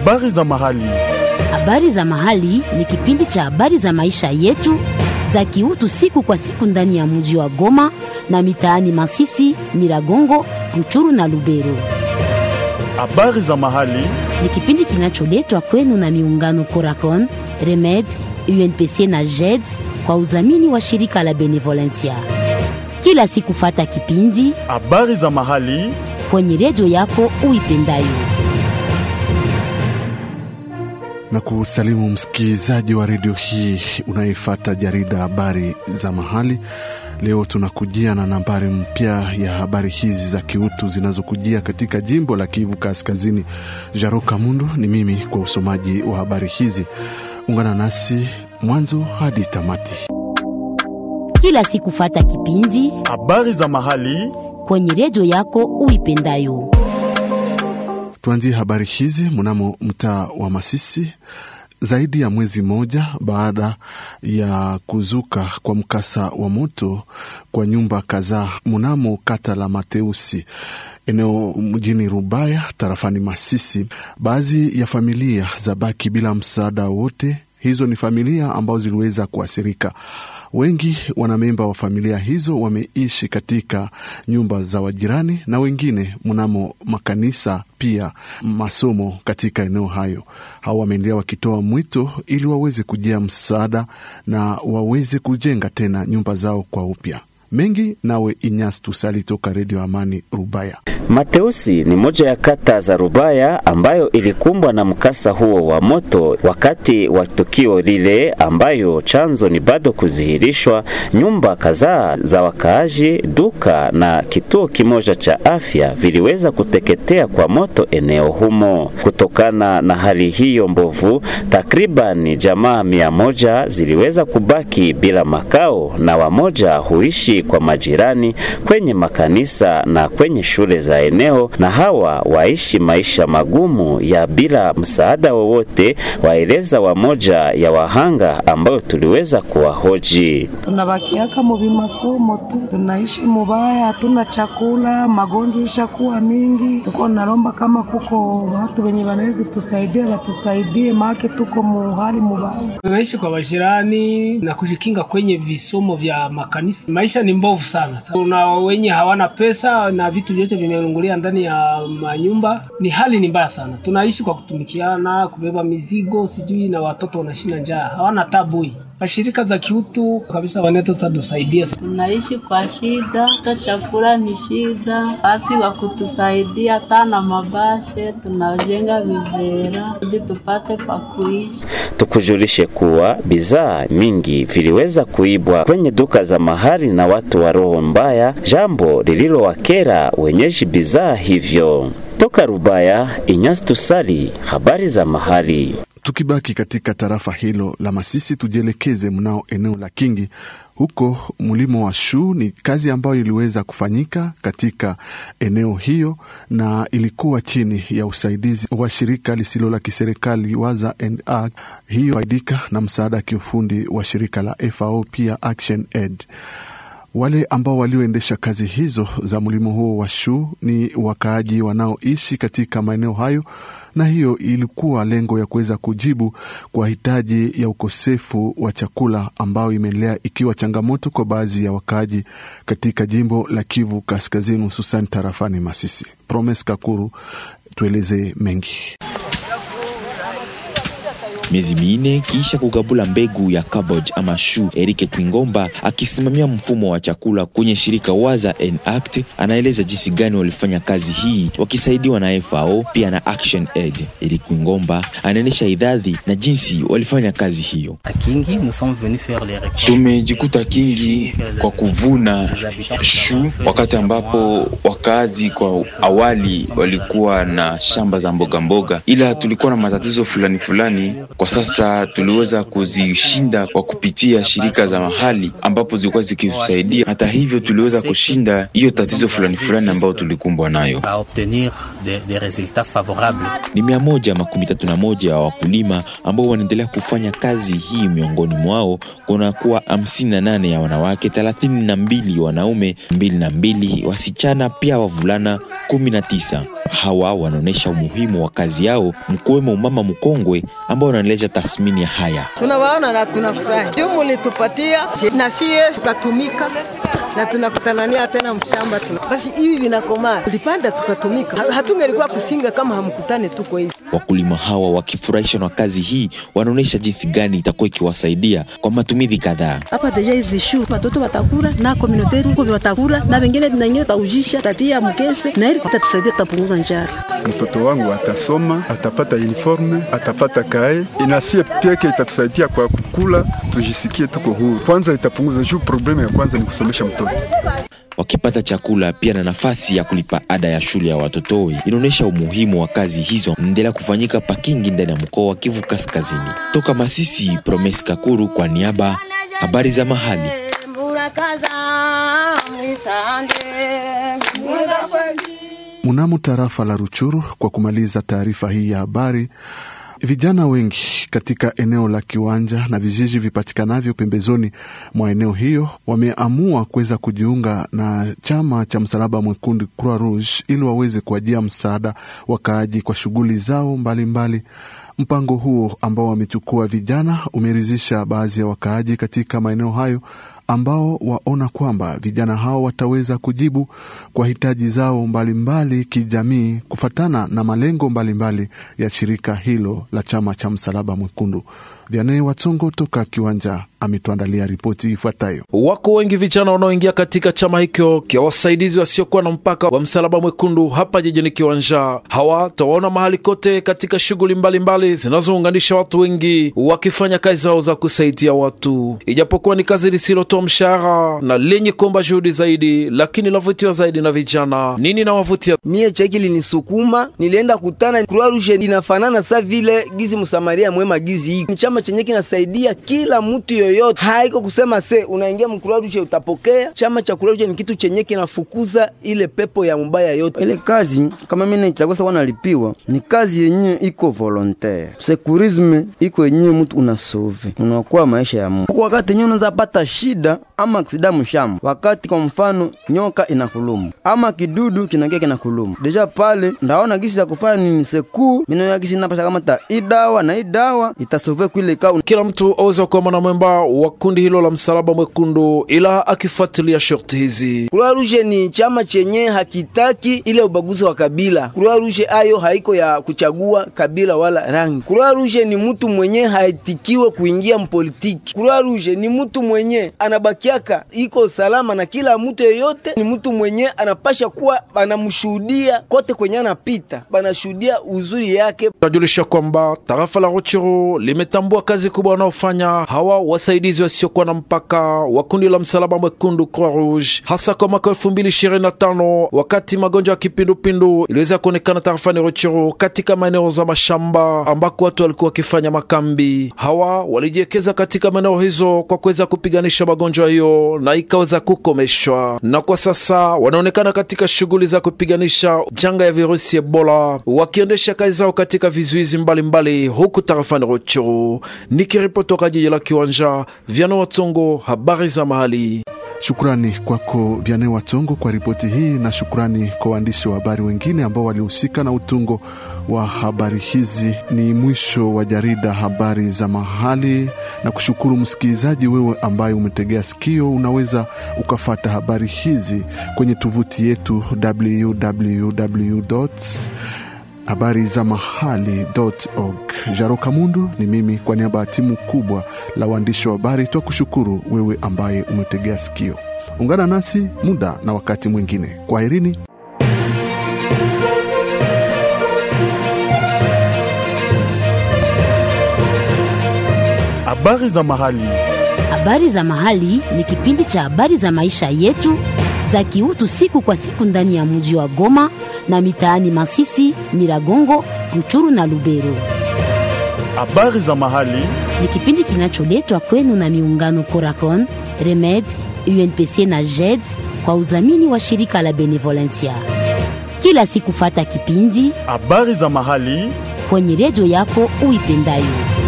Habari za mahali. Habari za mahali ni kipindi cha habari za maisha yetu za kiutu siku kwa siku ndani ya mji wa Goma na mitaani Masisi, Nyiragongo, Ruchuru na Lubero. Habari za mahali. Ni kipindi kinacholetwa kwenu na miungano Coracon, Remed, UNPC na JED kwa udhamini wa shirika la Benevolencia. Kila siku fata kipindi Habari za mahali. kwenye redio yako uipendayo. na kusalimu msikilizaji wa redio hii unayefuata jarida habari za mahali. Leo tunakujia na nambari mpya ya habari hizi za kiutu zinazokujia katika jimbo la Kivu Kaskazini. Jaro Kamundu ni mimi kwa usomaji wa habari hizi. Ungana nasi mwanzo hadi tamati. Kila siku fata kipindi Habari za mahali. kwenye redio yako uipendayo. Tuanzie habari hizi mnamo mtaa wa Masisi. Zaidi ya mwezi mmoja baada ya kuzuka kwa mkasa wa moto kwa nyumba kadhaa mnamo kata la Mateusi eneo mjini Rubaya tarafani Masisi, baadhi ya familia za baki bila msaada wote. Hizo ni familia ambazo ziliweza kuathirika. Wengi wanamemba wa familia hizo wameishi katika nyumba za wajirani na wengine mnamo makanisa, pia masomo katika eneo hayo. Hao wameendelea wakitoa mwito ili waweze kujia msaada na waweze kujenga tena nyumba zao kwa upya. Mengi nawe Inyas Tusali toka Redio Amani Rubaya. Mateusi ni moja ya kata za Rubaya ambayo ilikumbwa na mkasa huo wa moto wakati wa tukio lile, ambayo chanzo ni bado kudhihirishwa. Nyumba kadhaa za wakaaji, duka na kituo kimoja cha afya viliweza kuteketea kwa moto eneo humo. Kutokana na hali hiyo mbovu, takriban jamaa mia moja ziliweza kubaki bila makao na wamoja huishi kwa majirani kwenye makanisa na kwenye shule za eneo, na hawa waishi maisha magumu ya bila msaada wowote, waeleza wamoja ya wahanga ambayo tuliweza kuwahoji. tunabakiaka mu bimasomo tu, tunaishi mubaya, hatuna chakula, magonjwa ishakuwa mingi. Tuko nalomba kama kuko watu wenye wanaweza tusaidia, watusaidie, maake tuko muhali mubaya. Tunaishi kwa majirani na kujikinga kwenye visomo vya makanisa. Maisha ni mbovu sana. Kuna wenye hawana pesa na vitu vyote vimeungulia ndani ya manyumba. Ni hali ni mbaya sana. Tunaishi kwa kutumikiana, kubeba mizigo, sijui na watoto wanashinda njaa, hawana tabui. Mashirika za kiutu kabisa wanaweza tusaidia. Tunaishi kwa shida, hata chakula ni shida, basi wa kutusaidia hata na mabashe, tunajenga vivera ili tupate pa kuishi. Tukujulishe kuwa bidhaa mingi viliweza kuibwa kwenye duka za mahali na watu wa roho mbaya, jambo lililowakera wenyeji bidhaa hivyo. Toka Rubaya, Inyas Tusali, habari za mahali. Tukibaki katika tarafa hilo la Masisi, tujielekeze mnao eneo la Kingi. Huko mlimo wa shuu ni kazi ambayo iliweza kufanyika katika eneo hiyo, na ilikuwa chini ya usaidizi wa shirika lisilo la kiserikali Waza and Ag, hiyo faidika na msaada wa kiufundi wa shirika la FAO pia Action Aid. Wale ambao walioendesha kazi hizo za mlimo huo wa shuu ni wakaaji wanaoishi katika maeneo hayo, na hiyo ilikuwa lengo ya kuweza kujibu kwa hitaji ya ukosefu wa chakula ambayo imeendelea ikiwa changamoto kwa baadhi ya wakaaji katika jimbo la Kivu Kaskazini, hususan tarafani Masisi. Promes Kakuru, tueleze mengi. Miezi minne kisha kugabula mbegu ya cabbage ama shu, Erike Kwingomba akisimamia mfumo wa chakula kwenye shirika Waza and Act anaeleza jinsi gani walifanya kazi hii wakisaidiwa na FAO pia na Action Aid. Eric Kwingomba anaonyesha idadi na jinsi walifanya kazi hiyo. Kingi, nous sommes venus faire les récoltes. Tumejikuta Kingi kwa kuvuna shu, wakati ambapo wakazi kwa awali walikuwa na shamba za mboga mboga, ila tulikuwa na matatizo fulani fulani. Kwa sasa tuliweza kuzishinda kwa kupitia shirika za mahali ambapo zilikuwa zikitusaidia. Hata hivyo, tuliweza kushinda hiyo tatizo fulani fulani ambayo tulikumbwa nayo. à obtenir des, des résultats favorables. Ni mia moja makumi tatu na moja ya wakulima ambao wanaendelea kufanya kazi hii. Miongoni mwao kuna kuwa hamsini na nane ya wanawake, thelathini na mbili wanaume, mbili na mbili wasichana, pia wavulana kumi na tisa. Hawa wanaonyesha umuhimu wa kazi yao, mkiwemo umama mkongwe ambao wanaeleza tathmini ya haya. tunawaona na tunafurahi juu mulitupatia na sie tukatumika na tunakutanania tena mshamba tuna. Basi hivi vinakomaa, tulipanda tukatumika, Ha- hatungelikuwa kusinga kama hamkutane tuko hivi. Wakulima hawa wakifurahishwa na kazi hii, wanaonyesha jinsi gani itakuwa ikiwasaidia kwa matumizi kadhaa. hapa deja hizi shu watoto watakula na komunote huko watakula na wengine na wengine taujisha tatia mkese na ili tatusaidia tutapunguza njara. mtoto wangu atasoma, atapata uniforme, atapata kae, inasie peke itatusaidia kwa kukula, tujisikie tuko huru. Kwanza itapunguza juu, problemu ya kwanza ni kusomesha mtoto. wakipata chakula pia na nafasi ya kulipa ada ya shule ya watoto. Inaonyesha umuhimu wa kazi hizo endelea kufanyika Pakingi ndani ya mkoa wa Kivu Kaskazini. Toka Masisi, Promes Kakuru kwa niaba habari za mahali. Mnamo tarafa la Ruchuru, kwa kumaliza taarifa hii ya habari, vijana wengi katika eneo la Kiwanja na vijiji vipatikanavyo pembezoni mwa eneo hiyo wameamua kuweza kujiunga na chama cha Msalaba Mwekundu Croix Rouge ili waweze kuajia msaada wakaaji kwa shughuli zao mbalimbali mbali. Mpango huo ambao wamechukua vijana umeridhisha baadhi ya wakaaji katika maeneo hayo ambao waona kwamba vijana hao wataweza kujibu kwa hitaji zao mbalimbali mbali kijamii kufatana na malengo mbalimbali mbali ya shirika hilo la chama cha Msalaba Mwekundu. Vianee Watsongo toka Kiwanja ametuandalia ripoti ifuatayo. Wako wengi vijana wanaoingia katika chama hicho kia wasaidizi wasiokuwa na mpaka wa Msalaba Mwekundu hapa jijini Kiwanja. Hawa tawaona mahali kote katika shughuli mbalimbali zinazounganisha watu wengi wakifanya kazi zao za kusaidia watu, ijapokuwa ni kazi lisilotoa mshahara na lenye kuomba juhudi zaidi, lakini lavutiwa zaidi na vijana. Nini nawavutia? mie cheki linisukuma, nilienda kutana Croix Rouge inafanana sa vile gizi msamaria mwema gizi hii ni chama chenye kinasaidia kila mtu yoyote, haiko kusema se unaingia mCroix Rouge utapokea. Chama cha Croix Rouge ni kitu chenye kinafukuza ile pepo ya mbaya yote. Ile kazi kama mimi naichagua sawa nalipiwa, ni kazi yenye iko volontaire. Sekurisme iko yenye mtu unasove, unaokoa maisha ya mtu. Kwa wakati yenye unaweza pata shida ama aksida mshamba, wakati kwa mfano nyoka inakuluma ama kidudu kinakia kinakuluma, deja pale ndaona gisi ya kufanya nini seku mino ya gisi napasha kama ta hii dawa na hii dawa itasove kwile ka Kila mtu aweza kuwa mwanamemba wa kundi hilo la Msalaba Mwekundu, ila akifuatilia shorti hizi. Croix Rouge ni chama chenye hakitaki ile ubaguzi wa kabila. Croix Rouge ayo haiko ya kuchagua kabila wala rangi. Croix Rouge ni mtu mwenye haitikiwe kuingia mpolitiki. Croix Rouge ni mtu mwenye anabakiaka iko salama na kila mtu yeyote, ni mtu mwenye anapasha kuwa banamshuhudia kote kwenye anapita, banashuhudia uzuri yake. Tunajulisha kwamba tarafa la Ruchuru limetambua kazi kubwa wanaofanya hawa wasaidizi wasiokuwa na mpaka wa kundi la Msalaba Mwekundu Croix Rouge, hasa kwa mwaka elfu mbili ishirini na tano wakati magonjwa ya kipindupindu iliweza kuonekana tarafani Ruchuru katika maeneo za mashamba ambako watu walikuwa wakifanya makambi. Hawa walijiwekeza katika maeneo hizo kwa kuweza kupiganisha magonjwa hiyo na ikaweza kukomeshwa, na kwa sasa wanaonekana katika shughuli za kupiganisha janga ya virusi Ebola, wakiendesha kazi zao katika vizuizi mbalimbali huku tarafani Ruchuru. Nikiripoti toka jiji la Kiwanja, Vyano Watsongo, habari za mahali. Shukrani kwako Vyane Watongo kwa ripoti hii, na shukrani kwa waandishi wa habari wengine ambao walihusika na utungo wa habari hizi. Ni mwisho wa jarida habari za mahali, na kushukuru msikilizaji wewe ambaye umetegea sikio. Unaweza ukafata habari hizi kwenye tovuti yetu www habari za mahali.org. Jaro Kamundu ni mimi kwa niaba ya timu kubwa la waandishi wa habari, twa kushukuru wewe ambaye umetegea sikio. Ungana nasi muda na wakati mwingine. Kwaherini. Habari za mahali. Habari za mahali ni kipindi cha habari za maisha yetu za kiutu siku kwa siku ndani ya mji wa Goma na mitaani Masisi, Nyiragongo, Ruchuru na Lubero. Habari za mahali Ni kipindi kinacholetwa kwenu na miungano Coracon, Remed, UNPC na JED kwa udhamini wa shirika la Benevolencia. Kila siku fata kipindi habari za mahali kwenye redio yako uipendayo.